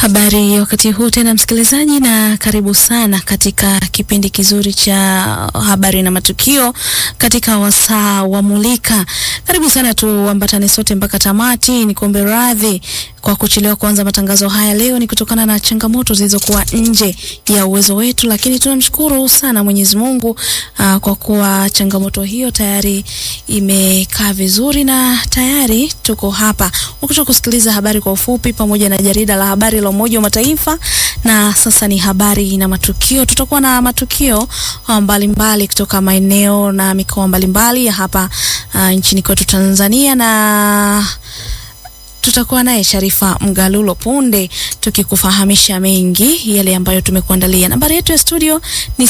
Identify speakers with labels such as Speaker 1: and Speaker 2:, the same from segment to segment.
Speaker 1: Habari ya wakati huu tena msikilizaji, na karibu sana katika kipindi kizuri cha habari na matukio katika wasaa wa Mulika. Karibu sana, tuambatane sote mpaka tamati. Ni kuombe radhi kwa kuchelewa kuanza matangazo haya leo, ni kutokana na changamoto zilizokuwa nje ya uwezo wetu, lakini tunamshukuru sana Mwenyezi Mungu uh, kwa kuwa changamoto hiyo tayari imekaa vizuri na tayari tuko hapa ukisha kusikiliza habari kwa ufupi pamoja na jarida la habari la Umoja wa Mataifa, na sasa ni habari na matukio. Tutakuwa na matukio mbalimbali mbali kutoka maeneo na mikoa mbalimbali ya hapa uh, nchini kwetu Tanzania na tutakuwa naye Sharifa Mgalulo punde tukikufahamisha mengi yale ambayo tumekuandalia. Nambari yetu ya studio ni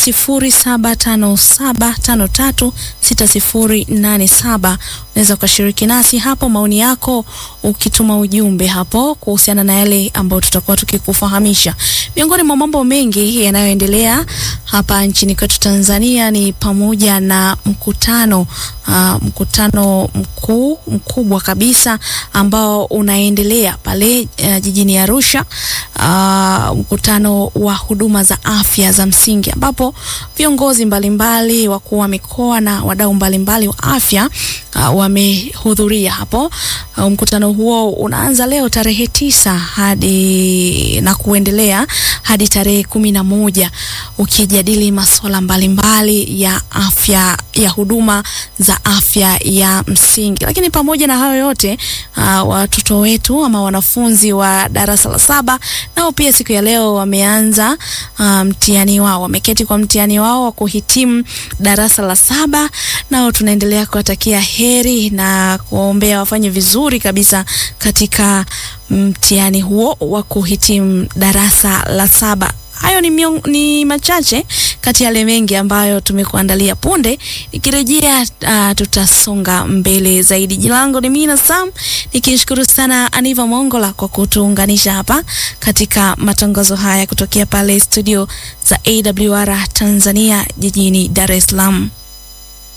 Speaker 1: 0757536087. Unaweza ukashiriki nasi hapo, maoni yako ukituma ujumbe hapo kuhusiana na yale ambayo tutakuwa tukikufahamisha. Miongoni mwa mambo mengi yanayoendelea hapa nchini kwetu Tanzania ni pamoja na mkutano uh, mkutano mkuu mkubwa kabisa ambao unaendelea pale uh, jijini Arusha uh, mkutano wa huduma za afya za msingi ambapo viongozi mbalimbali, wakuu wa mikoa na wadau mbalimbali wa afya uh, wamehudhuria hapo. Uh, mkutano huo unaanza leo tarehe tisa hadi na kuendelea hadi tarehe kumi na moja ukijadili masuala mbalimbali ya afya ya huduma za afya ya msingi. Lakini pamoja na hayo yote uh, watoto wetu ama wanafunzi wa darasa la saba nao pia siku ya leo wameanza uh, mtihani wao, wameketi kwa mtihani wao wa kuhitimu darasa la saba. Nao tunaendelea kuwatakia heri na kuwaombea wafanye vizuri kabisa katika mtihani huo wa kuhitimu darasa la saba. Hayo ni, miong, ni machache kati ya yale mengi ambayo tumekuandalia. Punde nikirejea, uh, tutasonga mbele zaidi. Jina langu ni Mina Sam, nikishukuru sana Aniva Mongola kwa kutuunganisha hapa katika matangazo haya kutokea pale studio za AWR Tanzania jijini Dar es Salaam.